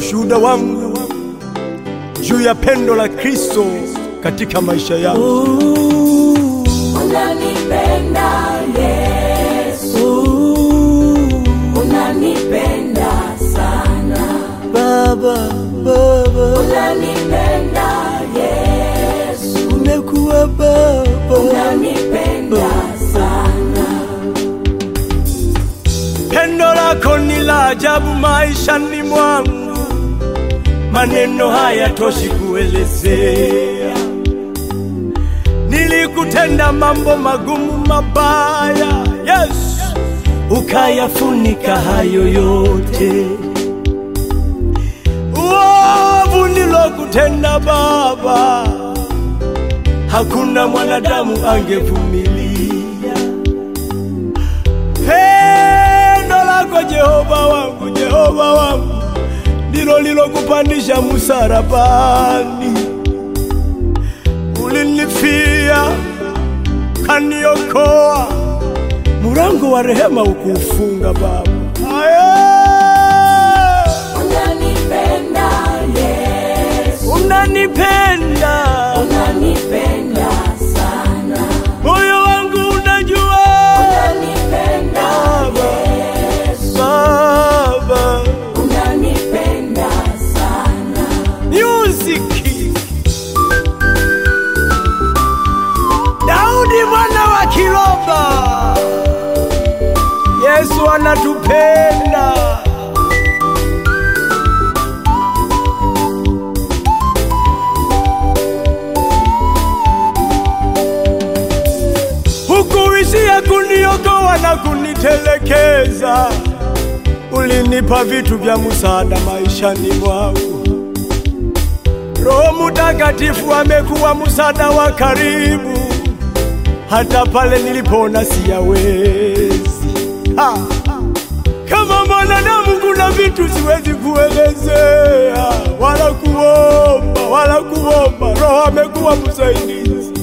ushuhuda wangu juu ya pendo la Kristo katika maisha yangu. Unanipenda Yesu, unanipenda sana. Baba, Baba, Unanipenda Yesu, umekuwa Baba. unanipenda sana. Pendo lako ni la ajabu maishani mwangu, maneno hayatoshi kuelezea. Nilikutenda mambo magumu mabaya, Yesu, ukayafunika hayo yote. Uovu nilokutenda Baba, hakuna mwanadamu angevumilia. Pendo lako Jehova wangu, Jehova wangu, ndilo lilokupandisha msalabani. Ulinifia, kaniokoa, mulango wa rehema ukuufunga Baba. Aya! Unanipenda Yesu, Unanipenda, unanipenda sana. moyo wangu unajua Unanipenda Yesu, Baba. unanipenda sana. Music. Daudi mwana wa Kiloba. Yesu anatupenda. Hukuishia kuniokoa na kunitelekeza, ulinipa vitu vya msaada maishani mwangu. Roho Mutakatifu amekuwa msaada wa karibu, hata pale nilipoona siyawezi. Ha! Kama mwanadamu kuna vitu siwezi kuelezea wala kuomba wala kuomba. Roho amekuwa msaidizi.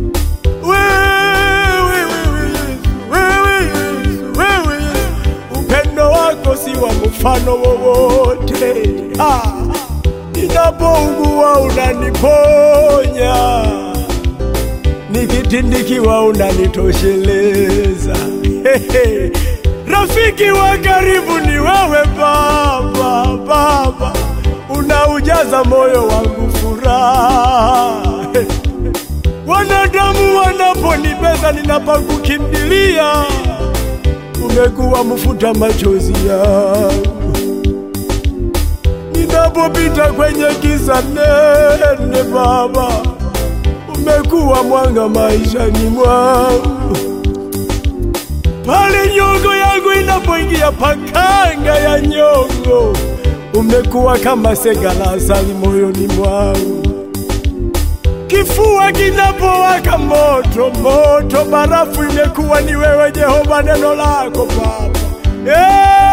Wewe, wewe Yesu, wewe Yesu, wewe Yesu, upendo wako si wa mfano wowote. Ah, Ninapougua unaniponya, nikitindikiwa unanitosheleza. Hehe. Rafiki wa karibu ni wewe Baba, Baba, unaujaza moyo wangu furaha. Wanadamu wanaponibeza ninapakukimbilia, umekuwa mfuta machozi yangu. Ninapopita kwenye giza nene, Baba, umekuwa mwanga maishani mwangu. Pale nyongo yangu inapoingia pakanga ya nyongo, umekuwa kama sega la asali moyoni mwangu. Kifua kinapowaka moto moto, barafu imekuwa ni wewe Jehova, neno lako Baba. Eh,